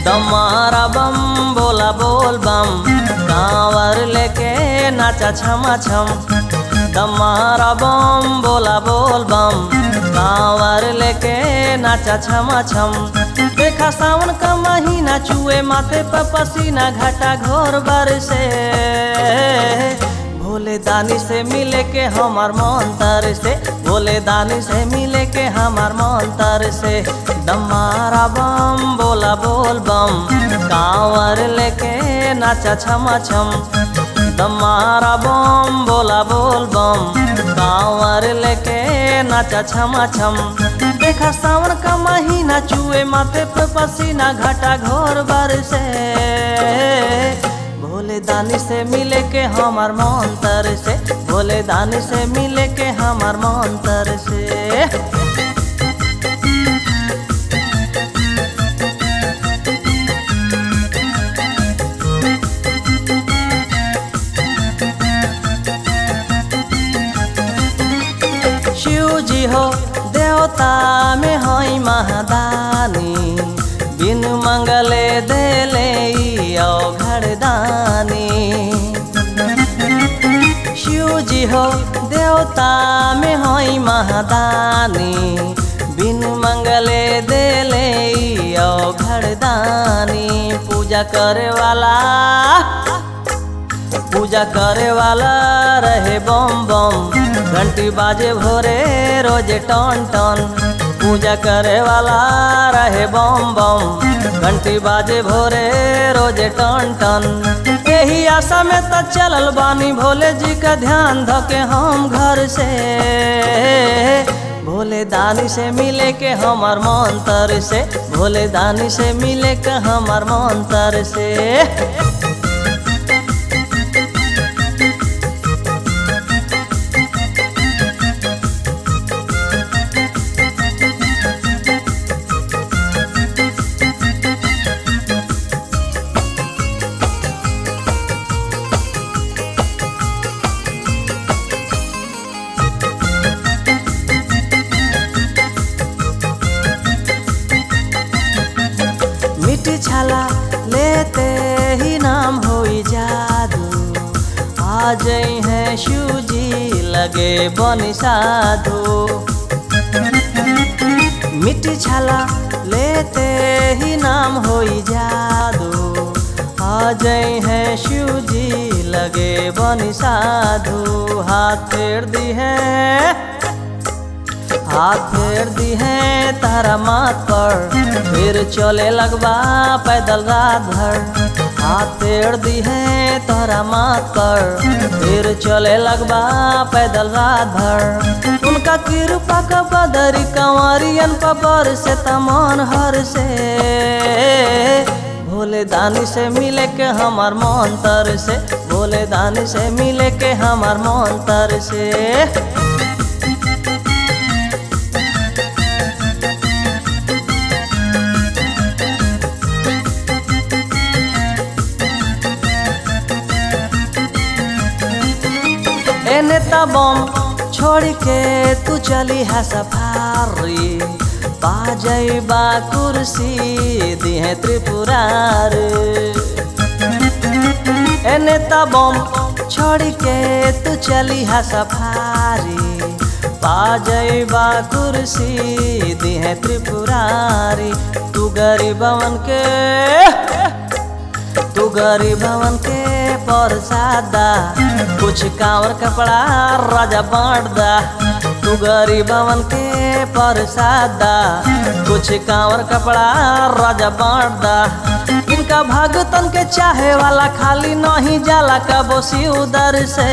दमारा बम बोला बोल बम कांवर लेके नाचा छमा छम दमारा बम बोला बोल बम कांवर लेके नाचा छमा छम देखा सावन का महीना चुए माथे पर पसीना घटा घोर बरसे भोले दानी से मिले के हमार मन तर से भोले दानी से मिले के हमार मन तर से दमारा बम बोला बोल बम कांवर लेके नाचा छमा छम दमारा बम बोला बोल बम कांवर लेके नाचा छमा छम देखा सावन का महीना चुए माथे पे पसीना घटा घोर बरसे भोले दानी से मिले के हमार मन तर से भोले दानी से मिले के हमार मन तर से शिव जी हो देवता में हई महादानी बिन मंगले देले घरदानी शिव जी हो देवता में हई महादानी बिन मंगले देले घरदानी पूजा करे वाला पूजा करे वाला रहे बम बम घंटी बाजे भोरे रोजे टन टन पूजा करे वाला रहे बम बम घंटी बाजे भोरे रोजे टन टन यही आशा में तो चलल बानी भोले जी का ध्यान धके हम घर से भोले दानी से मिले के हमार मन तर से भोले दानी से मिले के हमार मन तर से मिट्टी छाला लेते ही नाम होई जादू आ जाई है शिव जी लगे बनी साधु मिट्टी छाला लेते ही नाम होई जादू आ जाई है शिव जी लगे बनी साधु हाथ फेर दी है हाथ फेर दी है तारा माथ पर फिर चले लगबा पैदल रात भर हाथ फेर दी है तारा माथ पर फिर चले लगबा पैदल रात भर उनका कृपा का बदरी कंवरियन पर से तमान हर से भोले दानी से मिले के हमार मन तर से भोले दानी से मिले के हमार मन तर से ए नेता बम छोड़ के तू चली है सफारी पा बा कुर्सी दिहे त्रिपुरार ए नेता बम छोड़ के तू चली है सफारी पा बा कुर्सी दिहे त्रिपुरारी तू गरीबवन के तू गरीबवन के परसादा कुछ कांवर कपड़ा राजा बांट दा तू गरीबवन के परसादा कुछ कांवर कपड़ा राजा बांट दा इनका भगतन के चाहे वाला खाली नहीं जाला कबो उदर से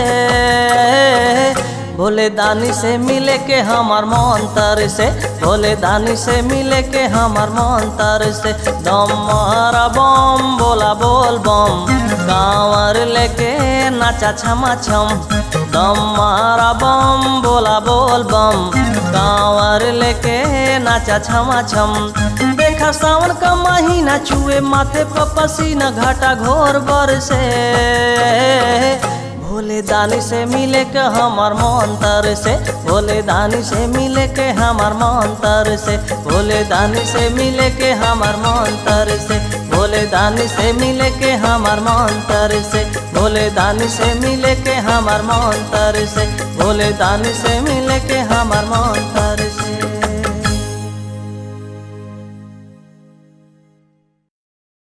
भोले दानी से मिले के हमार मन तर से भोले दानी से मिले के हमार मन तर से दम मारा बम बोला बोल बम कांवर लेके नाचा छमा छम दम मारा बम बोला बोल बम कांवर लेके नाचा छमा छम देखा सावन का महीना छुए माथे पर पसीना घाटा घोर बर से भोले दानी से मिले के हमार मंतर से भोले दानी से मिले के हमार मंतर से भोले दानी से मिले के हमार मंतर से भोले दानी से मिले के हमार मंतर से भोले दानी से मिले के हमार मंतर से भोले दानी से मिले के हमार मंतर